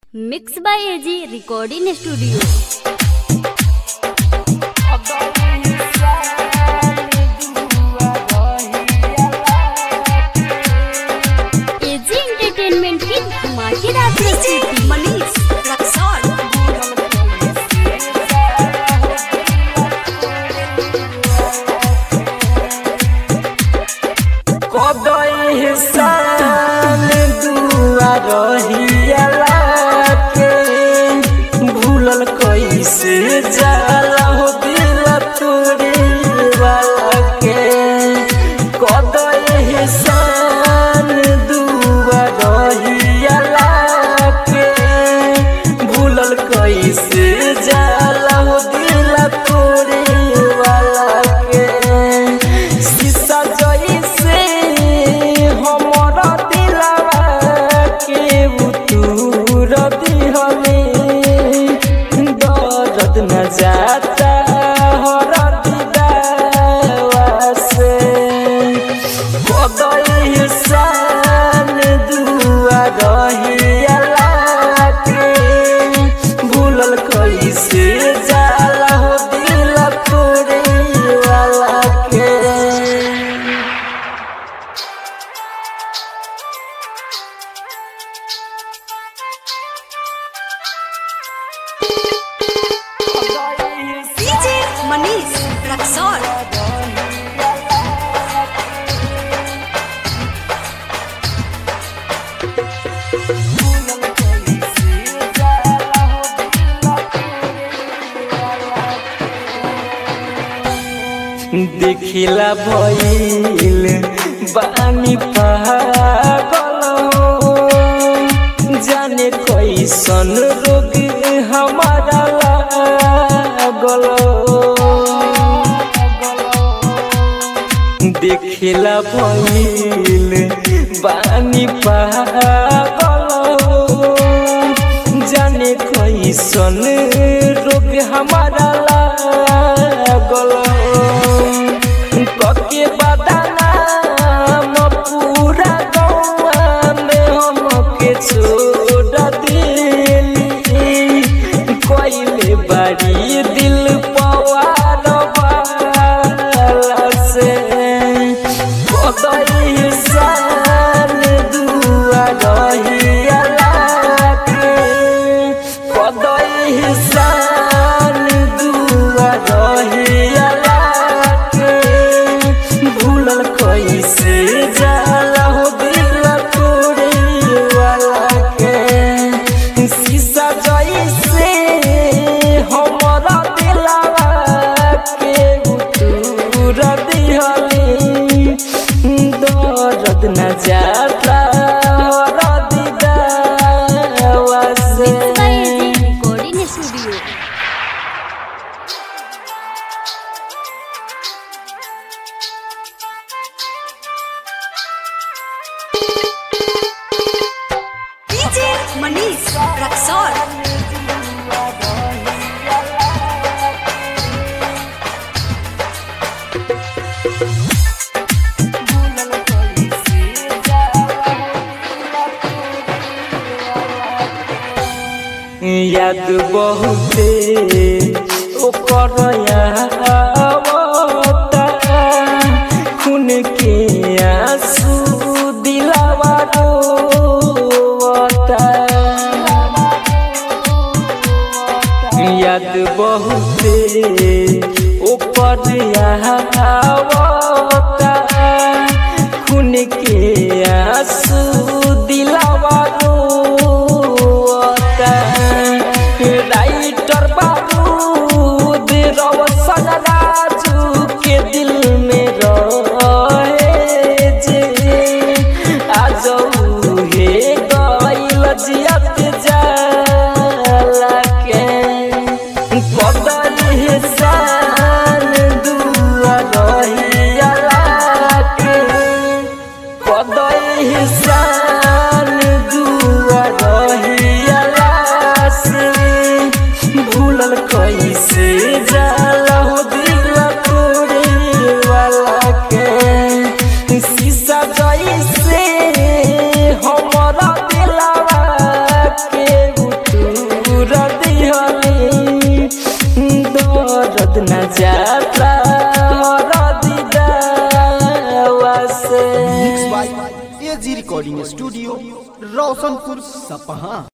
mix by AG recording studio AG entertainment की धमाकेदार प्रस्तुति मनीष रक्सौल कदई साल दुआ रहियाला के भूलल कैसे जाला हो दिल तोरे वाला के कदई साल दुआ रहियाला के भूलल कैसे जाला हो दिल तोरे वाला के शीशा जइसे हमर दिलवा के उतूर दिहले दर्द न जाता हर दिदावा से कदई साल दुआ रहियाला के भूलल कैसे जाला हो दिल तोरे वाला के डीजे मनीष रक्सौल देखिला भइल बानी पागल हो जाने कैसन रोग हमारा लागल देखिला भइल बानी पागल हो जाने कैसन रोग हमारा लागल कके बदनाम पूरा गौआ में हमके छोड़ दिली कोइले बारी दिल पवार वाला से कदई साल दुआ रहियाला के कदई साल दुआ रहियाला के भूलल कैसे जाला हो दिल तोरे वाला के शीशा जइसे हमरा दिलवा के उतूर दिहली दर्द न जाता हर दिदावा से mix by AG recording studio DJ Manish Raxaul याद बहुते ओकर आवता खून के आंसू दिलावा रोवता याद बहुते ओकर आवता खून के आंसू दिलावा रोवता राइटर बारूद रवसन राजू के दिल में रहे जे आज हे गइल जियत जाला के कदल साल दुआ रहियाला के कदई साल दर्द न जाता हर दिदावा से mix by AG recording studio Roshanpur सपहा